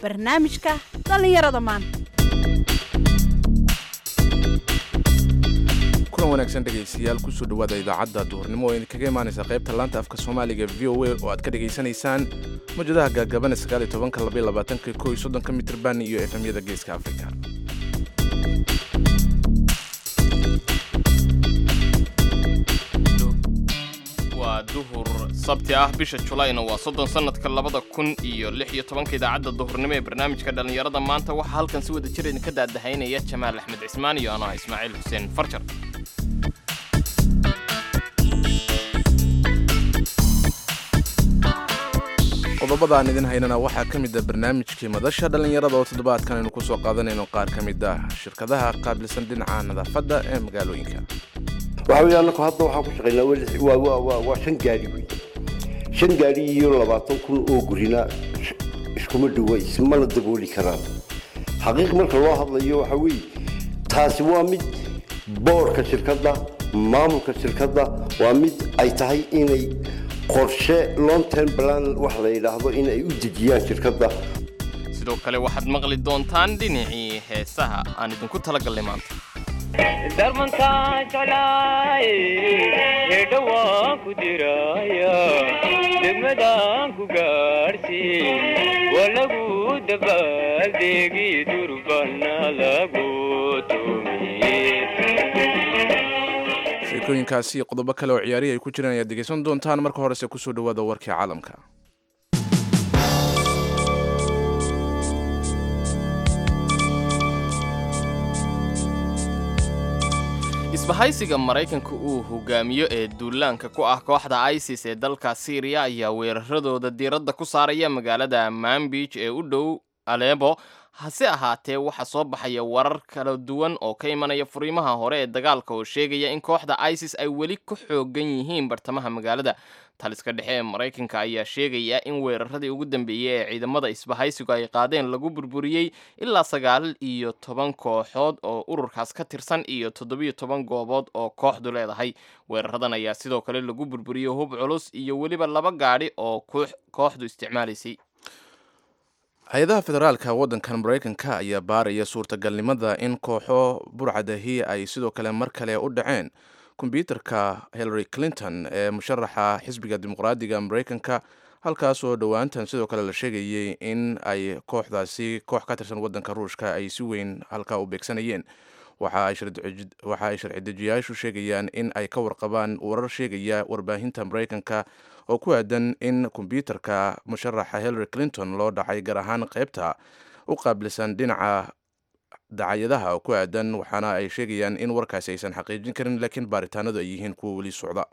barnaamijka dhallinyarada maanta kulan wanaagsan dhegaystayaal kusoo dhawaada idaacadda duhurnimo oo idinkaga imaanaysa qaybta laanta afka soomaaliga v o a oo aad ka dhegaysanaysaan mawjadaha gaagabana sagaaliyo tobanka labaiyo labaatanka kow iyo soddonka mitirban iyo efemyada geeska afrika waa duhur sabti ah bisha julayna waa soddon sannadka labada kun iyo lix iyo tobanka idaacadda duhurnimo ee barnaamijka dhallinyarada maanta waxaa halkan si wada jir idinka daadahaynaya jamaal axmed cismaan iyo anoo ah ismaaciil xuseen farjar qodobada aan idin haynana waxaa ka mid ah barnaamijkii madasha dhallinyarada oo toddobaadkan aynu kusoo qaadanayno qaar ka mid ah shirkadaha qaabilsan dhinaca nadaafadda ee magaalooyinka waxa weeye annaku hadda waxaan ku shaqaynaa weli- waa waa waa waa shan gaari wey shan gaari iyo labaatan kun oo gurina is- iskuma dhowa ismana dabooli karaan xaqiiq marka loo hadlayo waxa weeye taasi waa mid boorka shirkadda maamulka shirkadda waa mid ay tahay inay qorshe long term plan wax la yidhaahdo in ay u dejiyaan shirkadda sidoo kale waxaad maqli doontaan dhinacii heesaha aan idinku talagallay maanta darmantaa jeclaay hedha waan ku diraya degmadaan ku gaadhsiin waa lagu dabaaldeegi durbana lagu tumiye sheekooyinkaasi iyo qodobo kale oo ciyaarihi ay ku jiraan ayaad dhegaysan doontaan marka horese kusoo dhawaada warkii caalamka isbahaysiga maraykanka uu hogaamiyo ee duulaanka ku ah kooxda isis ee dalka syriya ayaa weeraradooda diiradda ku saaraya magaalada manbij ee u dhow alebo hase ahaatee waxaa soo baxaya warar kala duwan oo ka imanaya furiimaha hore ee dagaalka oo sheegaya in kooxda isis ay weli ku xoogan yihiin bartamaha magaalada taliska dhexe ee maraykanka ayaa sheegaya in weeraradii ugu dambeeyey ee ciidamada isbahaysigu ay qaadeen lagu burburiyey ilaa sagaal iyo toban kooxood oo ururkaas ka tirsan iyo toddobiyo toban goobood oo kooxdu leedahay weeraradan ayaa sidoo kale lagu burburiyey hub culus iyo weliba laba gaadhi oo koox- kooxdu isticmaalaysay hay-adaha federaalka waddankan maraykanka ayaa baaraya suurtagalnimada in kooxo burcadahi ay sidoo kale mar kale u dhaceen kombyuutarka hillary clinton ee musharaxa xisbiga dimuqraadiga maraykanka halkaasoo dhowaantan sidoo kale la sheegayay in ay kooxdaasi koox ka tirsan waddanka ruushka ay si weyn halkaa u beegsanayeen waxa ay sharci- waxa ay sharci dejiyayaashu sheegayaan in ay ka warqabaan warar sheegaya warbaahinta maraykanka oo ku aadan in kombyuutarka musharaxa hillary clinton loo dhacay gaar ahaan qaybta u qaabilsan dhinaca dacayadaha oo ku aadan waxaana ay sheegayaan in warkaasi aysan xaqiijin karin laakiin baaritaanadu ay yihiin kuwa weli socda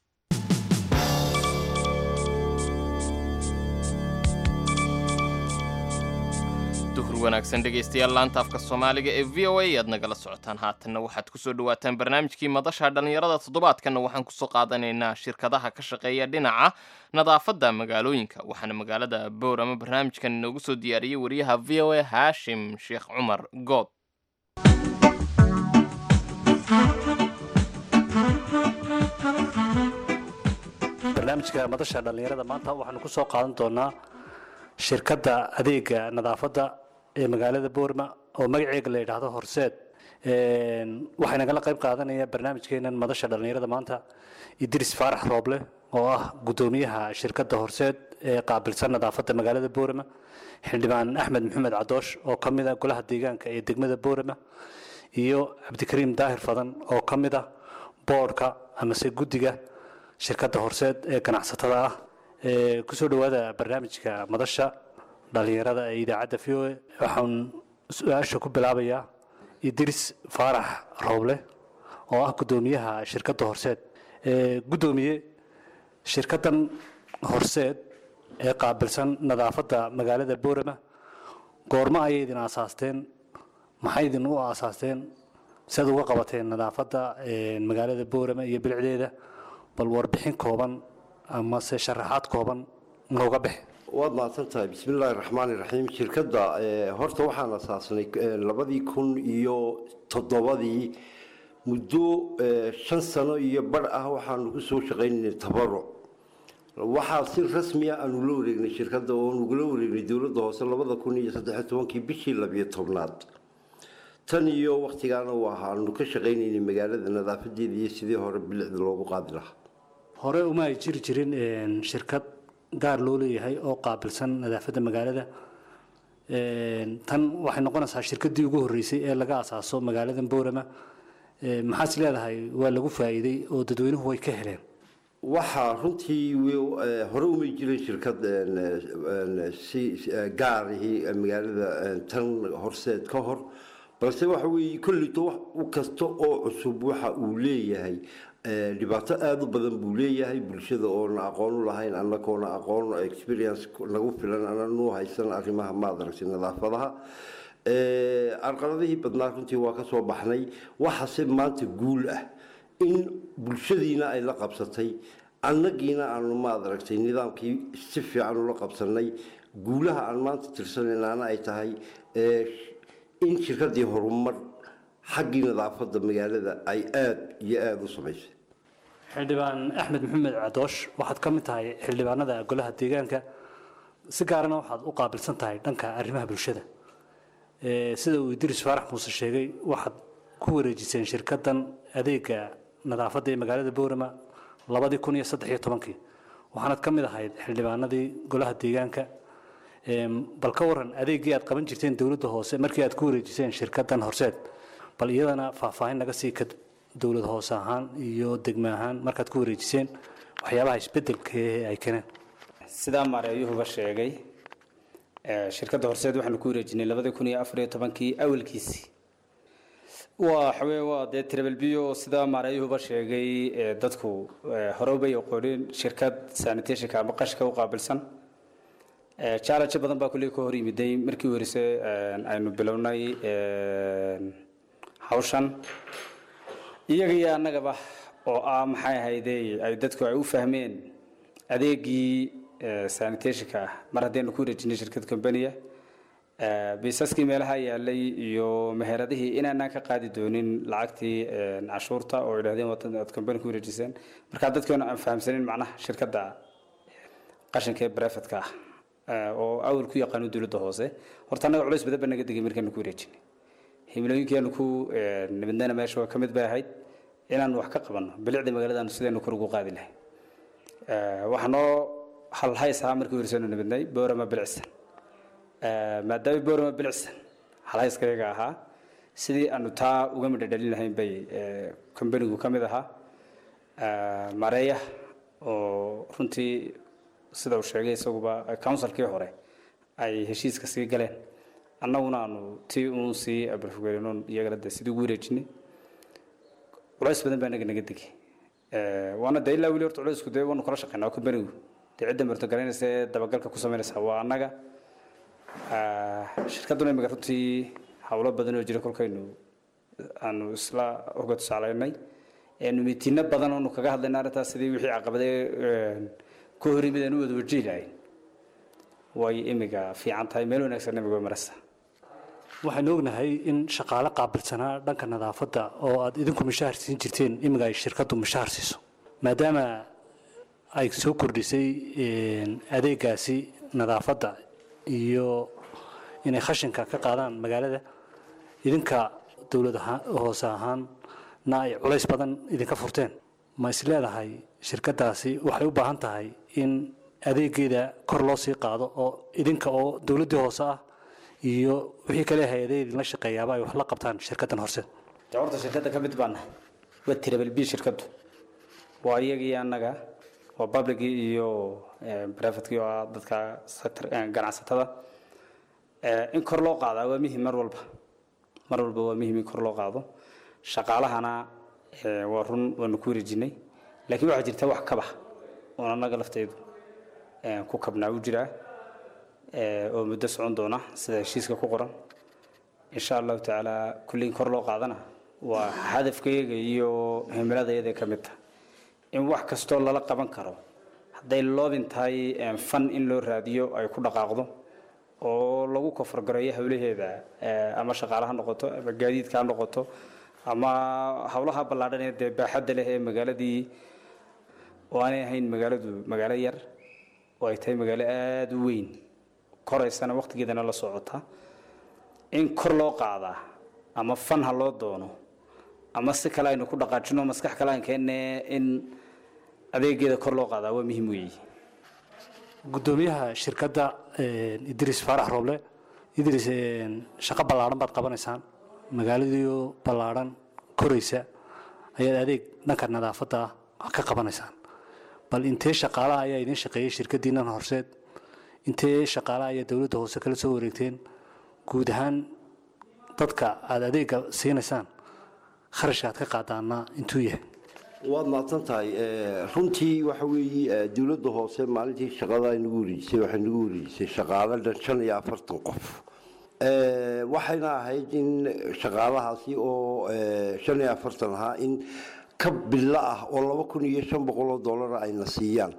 duhur wanaagsan dhegaystayaal laanta afka soomaaliga ee v o a aad nagala socotaan haatanna waxaad kusoo dhawaataan barnaamijkii madasha dhallinyarada toddobaadkanna waxaan kusoo qaadanaynaa shirkadaha ka shaqeeya dhinaca nadaafadda magaalooyinka waxaana magaalada boorama barnaamijkan inoogu soo diyaariyey wariyaha v o a haashim sheekh cumar good barnaamijka madasha dhallinyarada maanta waxaanu ku soo qaadan doonaa shirkadda adeega nadaafadda ee magaalada boorma oo magaceega la yidhaahdo horseed Een, waxaa nagala qayb qaadanaya barnaamijkeenan madasha dhallinyarada maanta idris faarax rooble oo ah guddoomiyaha shirkadda horseed ee qaabilsan nadaafadda magaalada boorama xildhibaan axmed maxamed cadoosh oo ka mid ah golaha deegaanka ee degmada boorama iyo cabdikariim daahir fadan oo ka mid ah boodhka amase guddiga shirkadda horseed ee ganacsatada ah Ee, kusoo dhowaada barnaamijka madasha dhallinyarada ee idaacadda v o a waxaan su-aasha ku bilaabayaa idris faarax rooble oo ah guddoomiyaha shirkadda horseed Ee, guddoomiye shirkaddan horseed ee qaabilsan nadaafadda magaalada boorama goormo ayay idin aasaasteen maxay idin u aasaasteen siad uga qabateen nadaafadda ee, magaalada boorama iyo bilicdeeda bal warbixin kooban amase sharaxaad kooban nooga bixi waad mahadsan tahay bismillaahi raxmaani raxiim shirkadda eh, horta waxaan asaasnay eh, labadii kun iyo toddobadii muddo eh, shan sano iyo bar ah waxaanu ku soo shaqaynaynay tabaruc waxaa si rasmiya aanu la wareegnay shirkadda oo nugula wareegnay dowladda hoose labada kun iyo saddex tobankii bishii labiyo tobnaad tan iyo waktigaana waxaanu ka shaqaynaynay magaalada nadaafadeeda iyo sidii hore bilicda loogu qaadi lahaa hore uma ay jiri jirin een, shirkad gaar loo leeyahay oo qaabilsan nadaafadda magaalada Een, tan waxay noqonaysaa shirkaddii ugu horreysay ee laga asaaso magaalada boorama Ee, maxaad is leedahay waa lagu faa'iiday oo dadweynuhu way ka heleen waxaa runtii wi- eh, hore umay jirin shirkad een, een, si si- eh, gaarihii eh, magaalada een, tan horseed ka hor balse waxa weeye kolleyto wax u kasta oo cusub waxa uu leeyahay eh, dhibaato aada u badan buu leeyahay bulshada oona aqoon u lahayn annagoona aqoon experience nagu filan ananu haysan arrimaha maad aragtay nadaafadaha Eh, carqaladihii badnaa runtii waa ka soo baxnay waxaase maanta guul ah in bulshadiina ay la qabsatay annagiina aanu maad aragtay nidaamkii si fiican ula qabsanay guulaha aan maanta tirsanaynaana ay tahay eh, in shirkadii horumar xaggii nadaafadda magaalada ay aada iyo aada u samaysay xildhibaan axmed maxamed cadoosh waxaad ka mid tahay xildhibaanada golaha deegaanka si gaarana waxaad u qaabilsan tahay dhanka arrimaha bulshada Ee, sida uu idris faarax muuse sheegay waxaad ku wareejiseen shirkaddan adeega nadaafadda ee magaalada boorama labadii kun iyo saddex iyo tobankii waxaanad ka mid ahayd xildhibaanadii golaha deegaanka Em, bal ka waran adeeggii aad qaban jirteen dowladda hoose markii aad ku wareejiseen shirkaddan horseed bal iyadana faahfaahin naga sii ka dowlad hoose ahaan iyo degme ahaan markaad ku wareejiseen waxyaabaha isbedelka ee ay keeneen sidaa maareeyuhuba sheegay ee, shirkadda horseed waxaanu ku wareejinay labadii kun iyo afar iyo tobankii awalkiisii waa xawee waa dee trebelbiyo sidaa maareeyuhuba sheegay ee, dadku ee, hore ubay aqoonin shirkad sanitationka ama qashka u qaabilsan Ee, challenge badan baa kulley ka hor yimiday markii u horeysay een, aynu bilownay een, hawshan iyaga iyo annagaba oo ah maxay ahaydey ay dadku ay u fahmeen adeegii ee, sanitationka ah mar haddaynu ku wareejinay shirkad companiya biisaskii meelaha yaalay iyo meheradihii inaanaan ka qaadi doonin lacagtii een, cashuurta oo idhahdeen wadan aad company ku wareejiseen markaa dadkeenu aan fahamsanin macnaha shirkadda qashinka ee brefetka ah ee, oo awal ku yaqaano dowladda hoose horta annaga culays badan baa naga degay markaanu ku wareejinay himilooyinkeenu ku ee, nabadnayna meesha waa ka mid bay ahayd inaanu wax ka qabanno bilicda magaaladaanu sidaynu kor ugu qaadi lahay Ee, waxaa noo halhays ahaa markii horeysaynu nabadnay boorama bilicsan Ee, maadaama boorama bilicsan halhayskayaga ahaa sidii aanu taa uga midhadhalin lahayn bay ee, kombanigu ka mid ahaa Ee, mareeya oo runtii sida uu sheegay isaguba counsilkii hore ay heshiiska sii galeen annaguna aanu tii uun sii abalfogeelinoon iyagana de sidii ugu wareejinay culays badan baa naga naga degay Ee, waana de ilaa weli horta culaysku dee waanu kala shaqeynaa kombanigu dee cidda martogaraynaysa ee dabagalka ku samaynaysa waa annaga Ee, shirkadduna imika runtii howlo badan oo jira kolkaynu aanu isla oga tusaalaynay eenu mitiino badan oonu kaga hadlayna arrintaas sidii wixii caqabadee een, ku hor yimid aan u wada wajihi lahayn way imiga fiican tahay meel wanaagsan imiga way maraysaa waxaynu ognahay in shaqaale qaabilsanaa dhanka nadaafadda oo aad idinku mishaar siin jirteen imiga ay shirkaddu mishaar siiso maadaama ay soo kordhisay een, adeegaasi nadaafadda iyo inay khashinka ka qaadaan magaalada idinka dowlad ahaan hoose ahaanna ay culays badan idinka furteen ma is leedahay shirkaddaasi waxay u baahan tahay in adeegeeda kor loo sii qaado oo idinka oo dowladdii hoose ah iyo wixii kale hay-adee idinla shaqeeyaaba ay wax la qabtaan shirkaddan horse dee horta shirkadda ka mid baana waa tirabel b shirkaddu waa iyagii annaga waa publicii iyo brevetkii oo ah dadka sector eh, ganacsatada Eh, in kor loo qaadaa waa muhim mar walba mar walba waa muhim in kor loo qaado shaqaalahana eh, waa run waanu ku wareejinay laakiin waxaa jirta wax kaba oon annaga lafteedu eh, ku kabnaa u jiraa eh, oo muddo socon doona sida heshiiska ku qoran insha allahu tacaala kulliin kor loo qaadana waa hadafkayaga iyo himiladayada ka mid tahay in wax kastoo lala qaban karo hadday loobin tahay eh, fan in loo raadiyo ay ku dhaqaaqdo oo lagu kofargareeyo howlaheeda eh, ama shaqaale ha noqoto ama gaadiidka ha noqoto ama howlaha ballaadhan ee dee baaxadda leh ee magaaladii oo aanay ahayn magaaladu magaalo yar oo ay tahay magaalo aada u weyn koraysana waqtigeedana la socota in kor loo qaadaa ama fan ha loo doono ama si kale aynu ku dhaqaajino maskax kale aan keenne in adeegeeda kor loo qaadaa waa muhiim weeye gudoomiyaha shirkadda idris faarax rooble idris shaqo ballaadhan baad qabanaysaan magaaladiioo ballaadhan koraysa ayaad adeeg dhanka nadaafadda ah ka qabanaysaan bal intee shaqaalaha ayaa idiin shaqeeyey shirkaddiinnan horseed intee shaqaalaha ayaa dowladda hoose kala soo wareegteen guud ahaan dadka aada adeegga siinaysaan kharashka aad ka qaadaana intuu yahay waad mahadsan tahay runtii waxa weeye dowladda hoose maalintii shaqada nagu wareejisay waxay nagu wareejisay shaqaale dhan shan iyo afartan qof waxayna ahayd in shaqaalahaasi oo shan iyo afartan ahaa in ka bilo ah oo laba kun iyo shan boqol oo dollara ayna siiyaan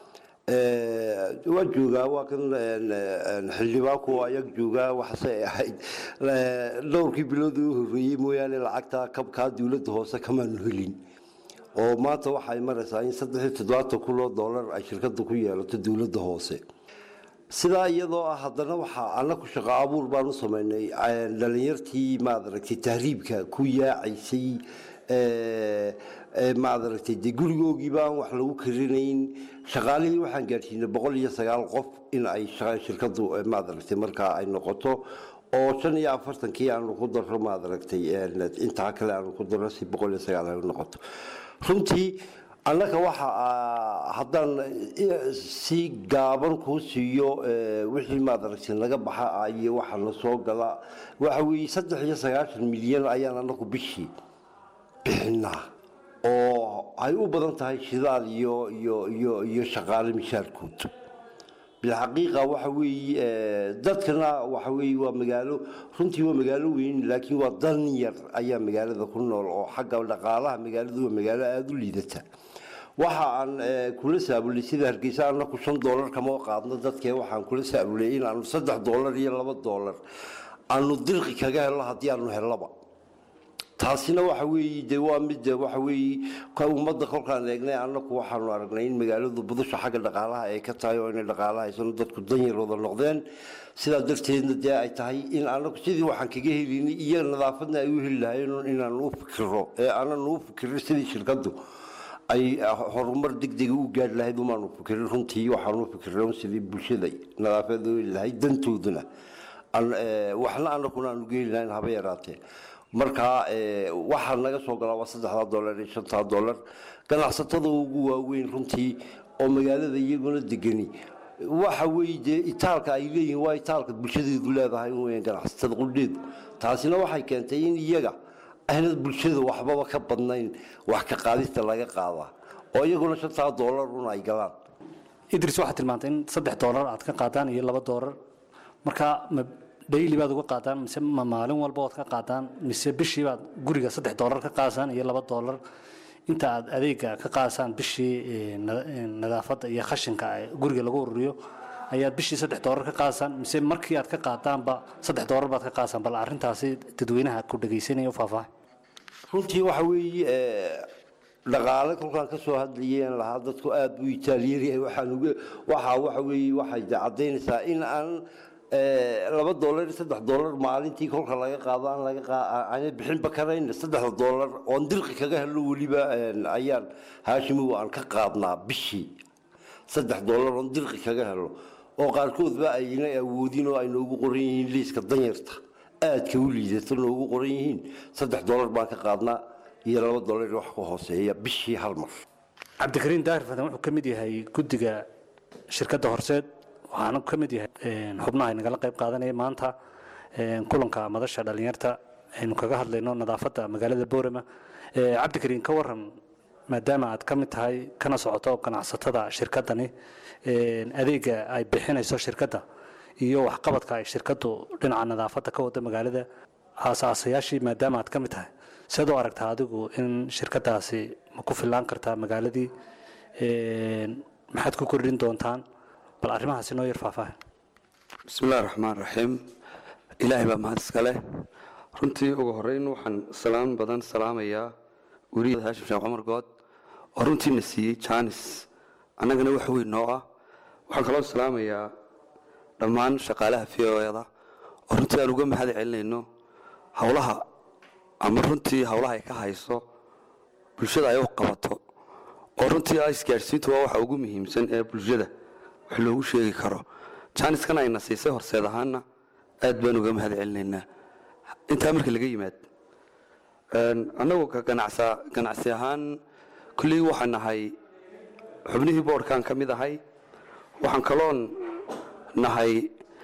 waa joogaa waa kan xildhibaanku ayag joogaa waxse ahayd dhowrkii bilood u horreeyey mooyaane lacagta kabkaa dowladda hoose kamaanu helin oo maanta waxay maraysaa in saddex iyo toddobaatan kun oo dollar ay shirkadda ku yeelato dowladda hoose sidaa iyadoo ah haddana waxaa annaku shaqo abuur baan u samaynay dhalinyartii maad aragtay tahriibka ku yaacaysay maad aragtay dee gurigoogii baan wax lagu karinayn shaqaalihii waxaan gaadhsiinay boqol iyo sagaal qof in ay shirkaddu maad aragtay markaa ay noqoto oo shan iyo afartankii aanu ku daro maad aragtay intaa kale aanu ku daro si boqol iyo sagaal ay noqoto runtii annaga waxa haddaan si gaaban kuu siiyo wixii maad aragtay naga baxa iyo waxa na soo gala waxa weeye saddex iyo sagaashan milyan ayaan annagu bishii bixinaa oo ay u badan tahay shidaal iyo iyo iyo iyo shaqaale mishaarkood bilxaqiiqa waxa weeye dadkana waxa weeye waa magaalo runtii waa magaalo weyn laakiin waa dan yar ayaa magaalada ku nool oo xagga dhaqaalaha magaaladu waa magaalo aada u liidata waxa aan kula saabulay sida hargeysa annaku shan doolar kama qaadno dadkee waxaan kula saabulay in aanu saddex doolar iyo laba doolar aanu dirqi kaga helno haddii aanu helaba taasina waxa weeye de waa mid waxa weeye ummadda kolkaan eegnay annaku waxaanu aragnay in magaaladu budusha xagga dhaqaalaha ay ka tahay oo inay dhaqaalaha haysano dadku danyarooda noqdeen sidaa darteedna dee ay tahay in annaku sidii waxaan kaga helinay iyo nadaafadna ay u heli lahayn inaan u fikiro ee aanan u fikirin sidii shirkaddu ay horumar degdega u gaadhi lahayd umaanu fikirin runtii waxaanu fikirin sidii bulshada nadaafada u heli lahayd dantooduna waxna annakuna aanu geeli lahayn haba yaraatee markaa waxaa naga soo galaa waa saddexdaa dollar iyo shantaa dollar ganacsatada ugu waaweyn runtii oo magaalada iyaguna degani waxa weeye dee itaalka ay leeyihiin waa itaalka bulshadeedu leedahay weyn ganacsatada qudheedu taasina waxay keentay in iyaga aanad bulshada waxbaba ka badnayn wax ka qaadista laga qaadaa oo iyaguna shantaa dollar un ay galaan idris waxaad tilmaantay in saddex doolar aad ka qaadaan iyo laba doolar marka ma daily baad uga qaadaan mise ma maalin walba ood ka qaadaan mise bishii baad guriga saddex doolar ka qaadasaan iyo laba doolar inta aad adeega ka qaadasaan bishii nadaafadda iyo khashinka guriga lagu ururiyo ayaad bishii saddex doolar ka qaadasaan mise markii aad ka qaadaanba saddex doolar baad ka qaadasaan bal arrintaasi dadweynaha ku dhegaysanaya u faahfaahay runtii waxa weeye dhaqaale kolkaan ka soo hadlayeen lahaa dadku aada u itaaliyari waxaan uga waxaa waxa weeye waxay caddaynaysaa in aan laba doolar iyo saddex doolar maalintii kolka laga qaado aan laga aan bixinba karayn saddexda doolar oon dirqi kaga helno weliba ayaan haashimow aan ka qaadnaa bishii saddex doolar oon dirqi kaga helno oo qaarkoodba ayna awoodin oo ay noogu qoran yihiin liiska danyarta aadka u liidato noogu qoran yihiin saddex doolar baan ka qaadnaa iyo laba doolar wax ka hooseeya bishii hal mar cabdikariin daahir fadan wuxuu ka mid yahay guddiga shirkadda horseed waxaana ka mid yahay xubnaha ay nagala qayb qaadanaya maanta kulanka madasha dhalinyarta aynu kaga hadlayno nadaafadda magaalada boorama cabdikariin ka waran maadaama aad ka mid tahay kana socoto ganacsatada shirkaddani adeega ay bixinayso shirkadda iyo waxqabadka ay shirkaddu dhinaca nadaafadda ka wada magaalada aasaasayaashii maadaama aad ka mid tahay siad u aragtaa adigu in shirkaddaasi ma ku fillaan kartaa magaaladii maxaad ku kordhin doontaan bal arrimahaasi noo yar faahfaahin bismillahi raxmaan raxiim ilaahay baa mahad iska leh runtii ugu horreyn waxaan salaan badan salaamayaa weriya haashim sheekh cumar good oo runtiina siiyey jaanis annagana wax weyn noo ah waxaan kaloo salaamayaa dhammaan shaqaalaha v o da oo runtii aan uga mahad celinayno howlaha ama runtii howlaha ay ka hayso bulshada ay u qabato oo runtii ah isgaadhsiintu waa waxa ugu muhiimsan ee bulshada wax loogu sheegi karo jaaniskan ayna siisay horseed ahaana aad baan uga mahad celinaynaa intaa marka laga yimaad annagu ka ganacsa ganacsi ahaan kulley waxaan nahay xubnihii boodhkaan ka mid ahay waxaan kaloon nahay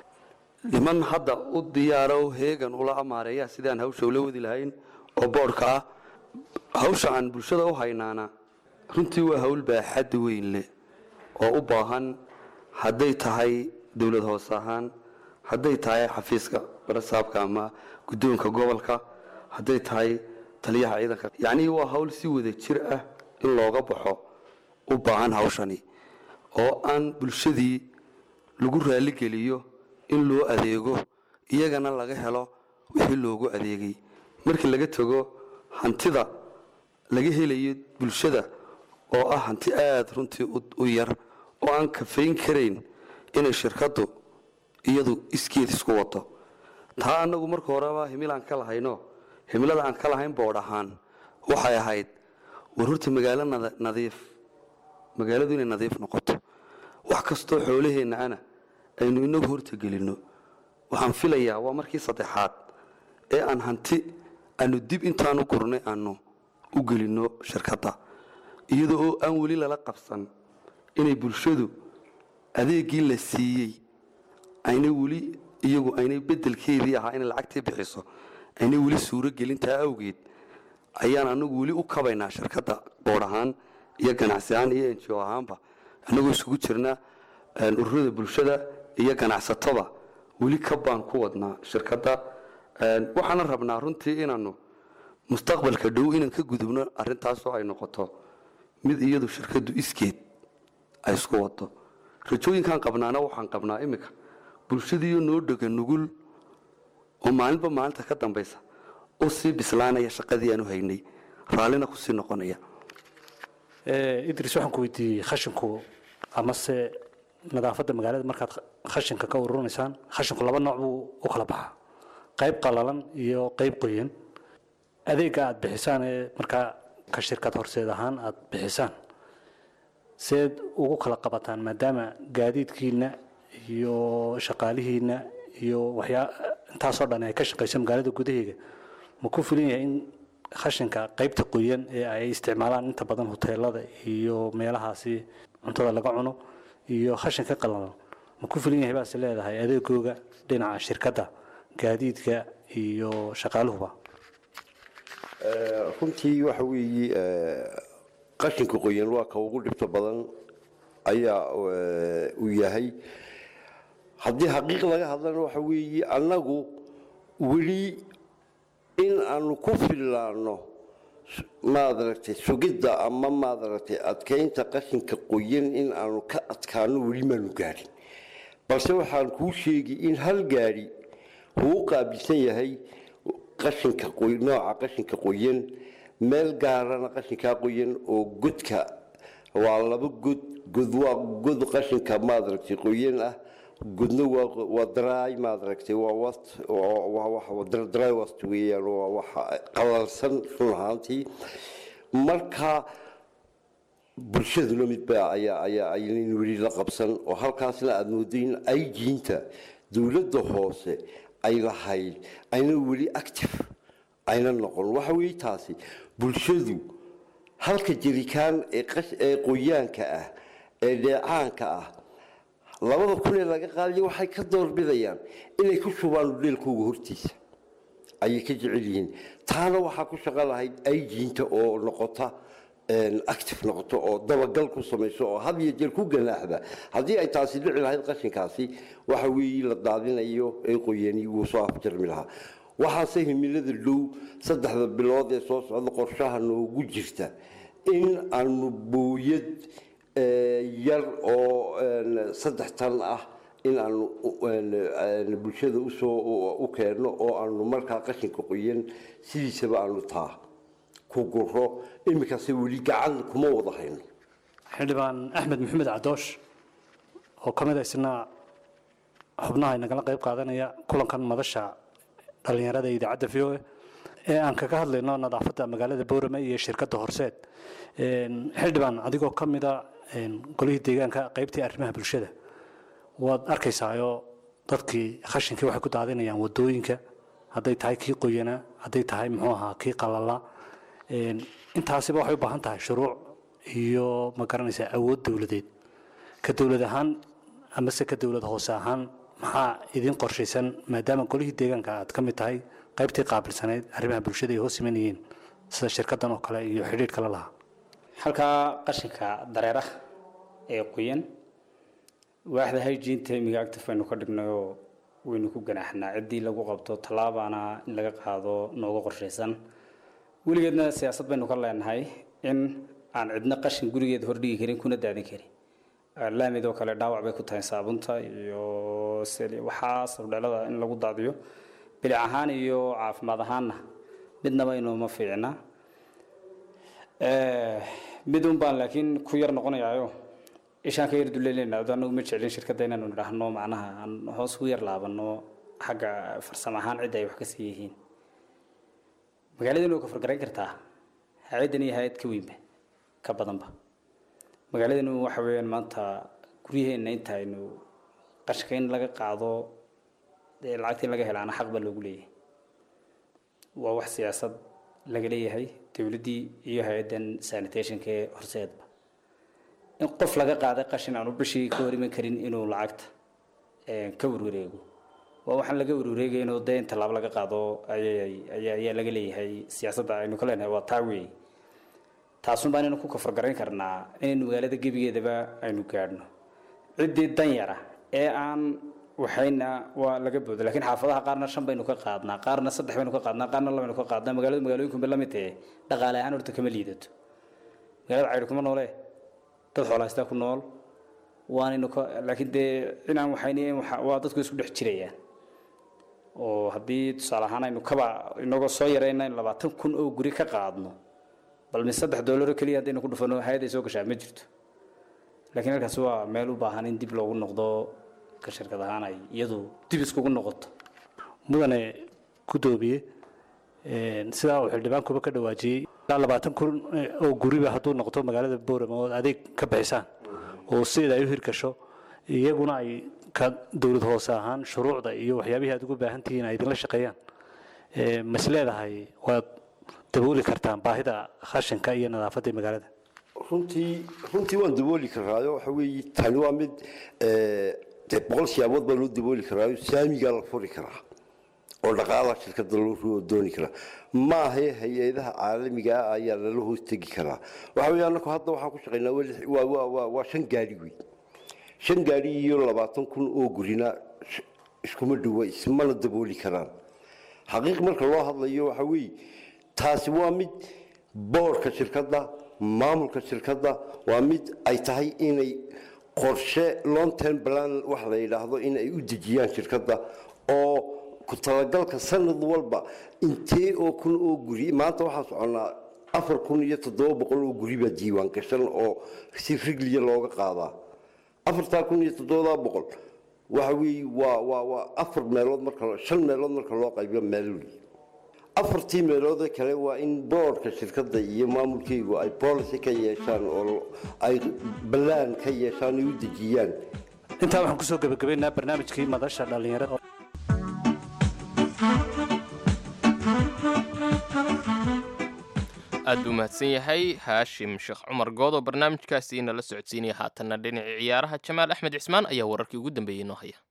niman hadda u diyaaro heegan ula amaareeya sidaan hawsha ula wadi lahayn oo boodhka ah hawsha aan bulshada u haynaana runtii waa hawl baaxad weyn leh oo u baahan hadday tahay dowlad hoose ahaan hadday tahay xafiiska barasaabka ama guddoonka gobolka hadday tahay taliyaha ciidanka yacnii waa hawl si wada jir ah in looga baxo u baahan hawshani oo aan bulshadii lagu raaligeliyo in loo adeego iyagana laga helo wixii loogu adeegay markii laga tago hantida laga helayo bulshada oo ah hanti aada runtii u yar oo aan kafayn karayn inay shirkaddu iyadu iskeed isku wato taa annagu marka horeba himilaan ka lahayno himilada aan ka lahayn boodh ahaan waxay ahayd war horta magaalo nadiif magaaladu inay nadiif noqoto wax kastoo xoolaheenna ana aynu inagu hortagelinno waxaan filayaa waa markii saddexaad ee aan hanti aanu dib intaanu gurnay aanu u gelinno shirkadda iyadoo oo aan weli lala qabsan inay bulshadu adeeggii la siiyey aynay weli iyagu aynay beddelkeedii ahaa inay lacagtii bixiso aynay weli suuro gelintaa awgeed ayaan anagu weli u kabaynaa shirkadda boodh ahaan iyo ganacsi ahaan iyo enjo ahaanba annagoo isugu jirna ururada bulshada iyo ganacsatada weli kabaan ku wadnaa shirkadda waxaana rabnaa runtii inaanu mustaqbalka dhow inaan ka gudubno arrintaasoo ay noqoto mid iyadu shirkaddu iskeed ay isku wado rajooyinkaan qabnaana waxaan qabnaa iminka bulshadiiyo noo dhega nugul oo maalinba maalinta ka dambaysa u sii bislaanaya shaqadii aan u haynay raallina kusii noqonaya idris waxaan ku weydiiyey khashinku amase nadaafadda magaalada markaad khashinka ka ururinaysaan khashinku laba nooc buu u kala baxaa qayb qalalan iyo qayb qoyan adeegga aad bixisaan ee markaa ka shirkad horseed ahaan aad bixisaan seed ugu kala qabataan maadaama gaadiidkiina iyo shaqaalihiina iyo waxyaa intaasoo dhan ay ka shaqayso magaalada gudaheega ma ku filan yahay in khashinka qaybta qoyan ee ay isticmaalaan inta badan hoteelada iyo meelahaasi cuntada laga cuno iyo khashinka qalalan ma ku filan yahay baase leedahay adeegooga dhinaca shirkadda gaadiidka iyo shaqaaluhuba runtii waxa weeye qashinka qoyan waa ka ugu dhibto badan ayaa uu yahay haddii xaqiiq laga hadlana waxa weeye annagu weli in aanu ku fillaano maadaragtay sugidda ama maadaragtay adkaynta qashinka qoyan in aanu ka adkaano weli maanu gaadhin balse waxaan kuu sheegi in hal gaadhi uu qaabilsan yahay qashinka nooca qashinka qoyan meel gaarana qashinkaa qoyan oo godka waa laba god god waa god qashinka maadaragtay qoyan ah godna waa dry maadaragtay waa wast dry wast weeyaan waa waxa qalalsan run ahaantii marka bulshaduna midba ayaa ayaa aynan weli la qabsan oo halkaasna aada mooday in ayjiinta dowladda hoose ay lahayd ayna weli active ayna noqon waxa weeye taasi bulshadu halka jirikaan ee qoyaanka ah ee dheecaanka ah labada kun ee laga qaadayo waxay ka doorbidayaan inay ku shubaan dheelkooga hortiisa ayay ka jecel yihiin taana waxaa ku shaqo lahayd ayjiinta oo noqota active noqoto oo dabagal ku samayso oo had iyo jeer ku ganaaxda haddii ay taasi dhici lahayd qashinkaasi waxa weeye la daadinayo ee qoyani wuu soo afjarmi lahaa waxaase himilada dhow saddexda bilood ee soo socda qorshaha noogu jirta in aanu booyad yar oo saddex tan ah in aanu bulshada usoo u keenno oo aanu markaa qashinka qoyan sidiisaba aanu taa ku guro iminkase weli gacan kuma wada hayno xildhibaan axmed maxamed cadoosh oo ka mid a isna xubnaha inagala qayb qaadanaya kulankan madasha dhallinyarada ee idaacadda v o a ee aan kaga hadlayno nadaafadda magaalada boorame iyo shirkadda horseed xildhibaan adigoo ka mid a golihii deegaanka qaybtii arrimaha bulshada waad arkaysaayo dadkii khashinkii waxay ku daadinayaan wadooyinka hadday tahay kii qoyanaa hadday tahay muxuu ahaa kii qalala intaasiba waxay u baahan tahay shuruuc iyo ma garanaysaa awood dowladeed ka dowlad ahaan amase ka dowlad hoose ahaan maxaa idin qorshaysan maadaama golihii deegaanka aad ka mid tahay qaybtii qaabilsanayd arrimaha bulshada ay hoos imanayeen sida shirkaddan oo kale iyo xidhiidh kale lahaa halkaa qashinka dareeraha ee qoyan waaxda hygiene imiga active aynu ka dhignayoo waynu ku ganaaxnaa ciddii lagu qabto tallaabaana in laga qaado nooga qorshaysan weligeedna siyaasad baynu ka leenahay in aan cidna qashin gurigeeda hordhigi karin kuna daadin karin laamid oo kale dhaawac bay ku tahay saabunta iyo waxaa sabdheelada in lagu daadiyo bilic ahaan iyo caafimaad ahaanna midnaba inuuma fiicna mid un baan laakiin ku yar noqonayaayo ishaan ka yar duleynayna ado anagu ma jeclin shirkadda inaanu nidhaahno macnaha aan hoos ku yar laabano xagga farsamo ahaan cidda ay wax ka sii yihiin magaaladani way ka fargarayn kartaa hay-addan iyo hay-ad ka weynba ka badanba magaaladani waxa weeyaan maanta guryaheenna inta aynu qashka in laga qaado dee lacagtii laga helaana xaq baa loogu leeyahay waa wax siyaasad laga leeyahay dowladdii iyo hay-addan sanitationka ee horseedba in qof laga qaaday qashin aanu bishii ka hor iman karin inuu lacagta ka warwareego waa waxaan laga warwareegayno dee in tallaabo laga qaado ayay ayaa laga leeyahay siyaasadda aynu ka leenahay waa taa weeye taasun baan inaynu ku kafargarayn karnaa inaynu magaalada gebigeedaba aynu gaadhno ciddii danyara ee aan waxayna waa laga booda laakiin xaafadaha qaarna shan baynu ka qaadnaa qaarna saddex baynu ka qaadnaa qaarna labaynu ka qaadnaa magaalada magaalooyinkunba la mid tahe dhaqaale ahaan horta kama liidato magaalada cayr kuma noole dad xoolahaystaa ku nool waanaynu ka laakiin dee inaan waxayni waa dadku isku dhex jirayaan oo haddii tusaale ahaan aynu kaba inagoo soo yarayna in labaatan kun oo guri ka qaadno bal min saddex doolaro keliya haddaynu ku dhufano hay-ad ay soo gashaa ma jirto laakiin halkaas waa meel u baahan in dib loogu noqdo ka shirkad ahaan ay iyadu dib iskugu noqoto mudane gudoomiye sidaa uu xildhibaankuba ka dhawaajiyey ilaa labaatan kun oo guriba hadduu noqdo magaalada boorama oo adeeg ka bixisaan oo sideeda ay u hirgasho iyaguna ay ka dowlad hoose ahaan shuruucda iyo waxyaabihii aad ugu baahan tihiin ay idinla shaqeeyaan mas leedahay waad dabooli kartaan baahida khashinka iyo nadaafadda magaalada runtii runtii waan dabooli karaayo waxa weeye tani waa mid dee boqol siyaabood baa loo dabooli karaayo saamigaa la furi karaa oo dhaqaalaha shirkadda loo dooni karaa maahe hay-adaha caalamiga ah ayaa lala hoos tegi karaa waxa weeye annaku hadda waxaan ku shaqaynaa waa waa waa waa shan gaari wey shan gaari iyo labaatan kun oo gurina iskuma dhowa ismana dabooli karaan xaqiiq marka loo hadlayo waxa weeye taasi waa mid boorka shirkadda maamulka shirkadda waa mid ay tahay inay qorshe long term plan wax la yidhaahdo in ay u dejiyaan shirkadda oo ku talagalka sanad walba intee oo kun oo guri maanta waxaan soconnaa afar kun iyo toddoba boqol oo guri baa diiwaan gashan oo si rigliya looga qaadaa afartaa kun iyo toddobadaa boqol waxa weeye waa waa waa afar meelood marka shan meelood marka loo qaybiyo meel wey afartii meelood kale waa in boorka shirkadda iyo maamulkeygu ay policy ka yeeshaan oo ay ballaan ka yeeshaan ay u dejiyaan intaa waxaan kusoo gebagabaynaa barnaamijkii madasha dhallinyarada aad buu mahadsan yahay haashim sheekh cumar good oo barnaamijkaasi inala socodsiinaya haatanna dhinacii ciyaaraha jamaal axmed cismaan ayaa wararkii ugu dambeeyey noo haya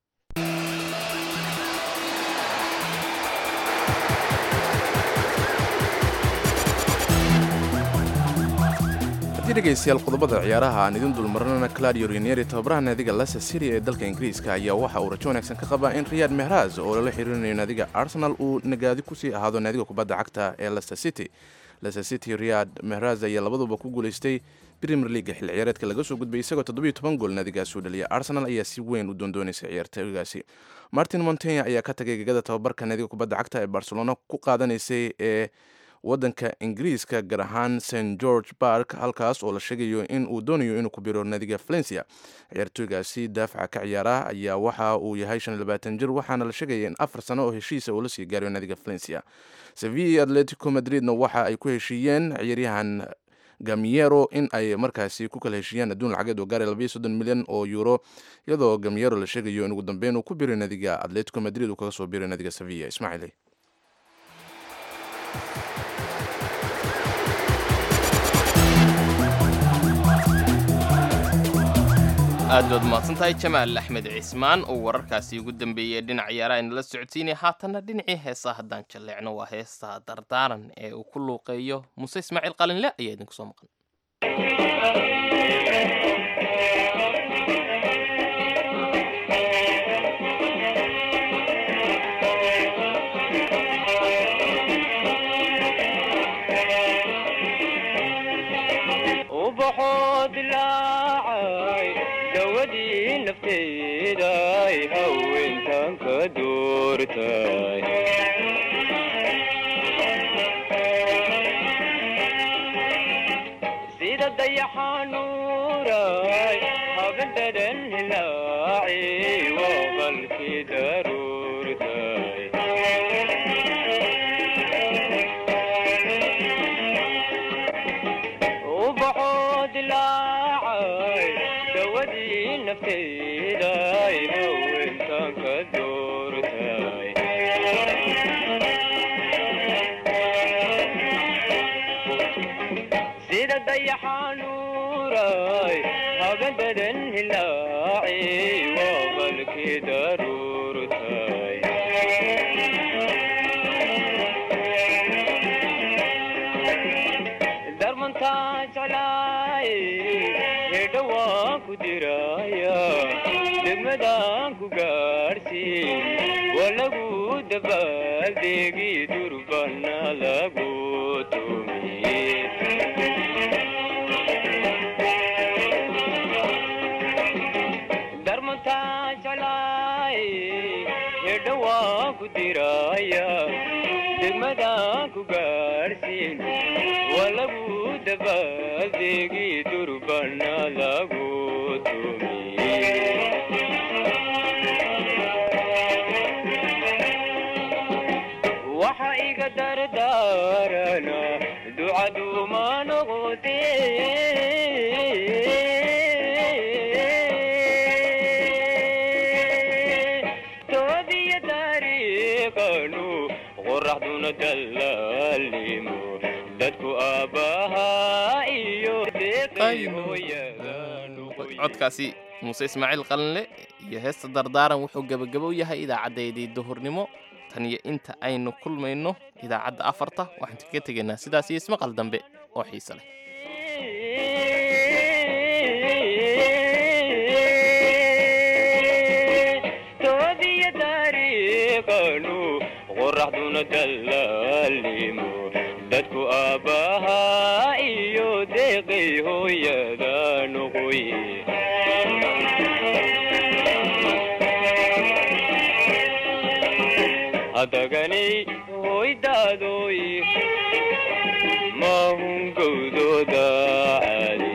haddii dhegaystayaal qodobada ciyaaraha aan idin dulmarnana claudio rinieri tababaraha naadiga leicester city ee dalka ingiriiska ayaa waxa uu rajo wanaagsan ka qabaa in riyad mehraz oo lala xiriirinayo naadiga arsenal uu nagaadi kusii ahaado naadiga kubadda cagta ee leicester city leicester city riyad mehraz ayaa labaduba ku guulaystay premier leaga xil ciyaareedka laga soo gudbay isagoo toddobiyo toban gool naadigaas uu dhaliyay arsenal ayaa si weyn u doondoonaysa ciyaartooygaasi martin montenya ayaa ka tagay gegada tababarka naadiga kubadda cagta ee barcelona ku qaadanaysay ee wadanka ingiriiska gaar ahaan st george bark halkaas oo la sheegayo in uu doonayo inuu ku biro nadiga valencia ciyaartooygaasi daafaca ka ciyaara ayaa waxa uu yahay jir waxaana la sheegaya in afar sano oo heshiisa uu la sii gaarayo nadiga valencia sevilla iyo atletico madridna waxa ay ku heshiiyeen ciyaaryahan gamiero in ay markaasi ku kala heshiiyaan adduun lacageed oo gaaraya labayo soddon milyan oo euro iyadoo gamiero la sheegayo in ugu dambeyn uu ku biray nadiga atletico madrid uu kaga soo biray nadiga sevilla ismaaciil aad baad mahadsantahay jamaal axmed cismaan oo wararkaasi ugu dambeeyey dhinac ciyaaraha inala socodsiinaya haatanna dhinacii heesaa haddaan jalleecno waa heesta dardaaran ee uu ku luuqeeyo muuse ismaaciil qalinle ayaa idinku soo maqan ubaxoo dilaacay dawadii nafteeday haweentan ka doortay sida dayaxanuuray habadhadan hilaaci waa qalkii daruurtay ubaxoo dilaacay dawadii nafteeday haweentan ka doortay sida dayaxanuuray habadadan hilaaci waa qalkii daruurtay darmantaa jeclaay hedha waan ku diraya degmadaan ku gaadhsiin waa lagu dabaaldegi durbana lagu tumiye darmantaa jeclaay hedha waan ku diraya degmadaan ku gaadhsiin waa lagu dabaaldegi durbana lagu tumiye waxa iga dardaarana ducaduuma noqote toobiya taariikhanu qoraxduna dallaalimo dadku aabbahaa iyo deeqay hooyadanu codkaasi muuse ismaaciil qalinle iyo heesta dardaaran wuxuu gebagabow yahay idaacadeedii duhurnimo tan iyo inta aynu kulmayno idaacadda afarta waxaan kaga tegaynaa sidaas iyo ismaqal dambe oo xiise leh toobiya taariikhanu qoraxduna dallaalimo dadku aabbahaa iyo deeqay hooyadanu qoye hadaganay hoydaadoy mahun gowdooda cali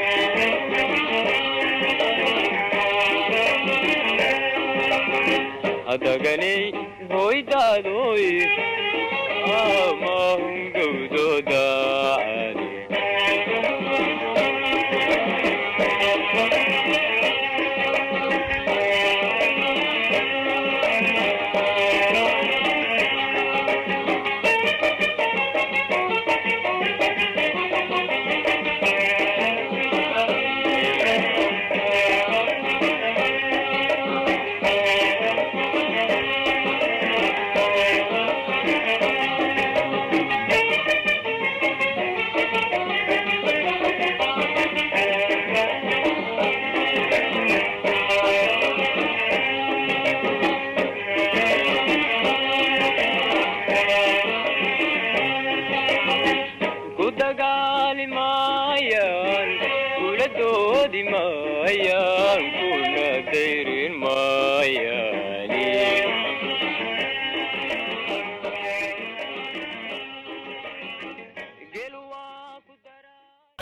hadaganay hoydaadoy mahun gowdooda cali ku dagaali maayaan kula doodi maayaan kuna dayrin maayaan